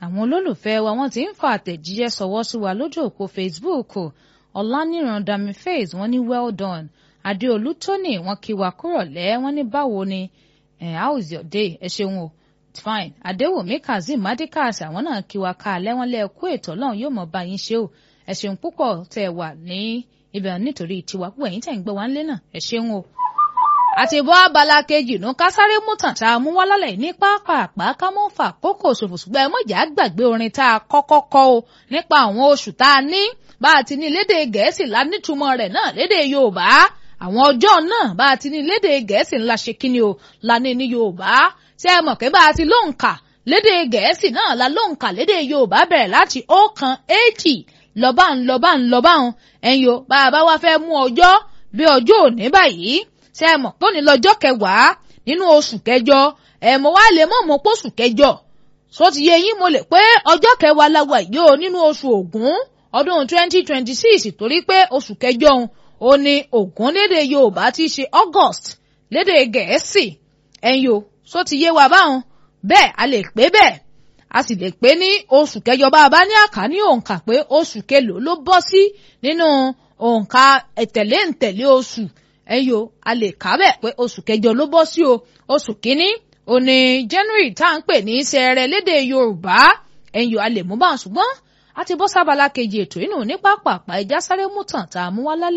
àwọn olólùfẹ́ wa wọ́n ti ń fa àtẹ̀jíṣẹ́ sọwọ́ sí wa lójú òpó Facebook ọ̀lànìràn dami faith wọ́n ní well done adéolú tóní wọ́n kí wa kúrọ̀lẹ́ wọ́n ní báwo ni how is your day ẹ ṣeun o fine adéwòmí kazeem madikas àwọn náà kí wa ká alẹ́ wọn lẹ́ẹ̀kú ètò ọlọ́run yóò mọ̀ bá yín ṣe o ẹ ṣeun púpọ̀ tẹ́ ẹ wà ní ibẹ̀ nítorí tiwa púpọ̀ ẹ̀yin tẹ̀ ń gbọ́ wá ńlé náà ẹ ṣeun o. àti bọ́ abala kejì nù ká sáré mú tàn tá a mú wá lálẹ́ ní pápá ká mọ́ fà kókò ṣòfò ṣùgbọ́n ẹ mọ̀jà gbàgbé orin tá a kọ́kọ́ kọ́ o nípa àwọn oṣù tá a ní bá a ti ní lédè gẹ̀ẹ́sì lánìtumọ̀ rẹ̀ náà lédè yorùbá àwọn ọjọ́ náà bá a ti ní lédè gẹ̀ẹ́sì ńlá ṣe kíni o lání ní yorùbá ṣé ẹ mọ̀ pé bá a ti lóǹkà lédè gẹ̀ẹ́sì náà la lóǹkà lédè yorùbá bẹ̀rẹ̀ láti ọ̀kan èjì lọ́bà ń lọ́bà ń lọ́bà ń ẹ̀yin o bá a bá wá fẹ́ mú ọjọ́ bí ọjọ́ òní báyìí ṣé ẹ mọ̀ pé òní lọ́jọ́ kẹwàá nínú oṣù kẹjọ ẹ̀ mo wá lè mọ̀ mọ́ pósù kẹjọ so ti yẹ yín mo lè pé ọjọ́ kẹwàá la wà yìí o nínú oṣù ògún ọdún twenty twenty six torí pé oṣù kẹjọ òun ó ní ògún lédè yorùbá ti ṣe august lédè gẹ̀ẹ́sì ẹ̀yin o so ti yé wa báwọn bẹ́ẹ̀ a lè pé bẹ́ẹ̀ a sì lè pé ní oṣù kẹjọ bá a bá ní àká ní òǹkà pé oṣù kelòó ló bọ́ sí nínú òǹkà ẹ̀tẹ̀lé ǹtẹ̀lé oṣù ẹ̀yin o a lè kà bẹ́ẹ̀ pé oṣù kẹjọ ló bọ́ sí o oṣù kínní òní january tá à ń pè ní sẹẹrẹ lédè yorùbá ẹ̀yin o a lè mú báwọn ṣùgbọ́n a ti bọ́ sábàlá kejì ètò inú ní pápá ẹja sáré mú tàn tá a mú wá lálẹ́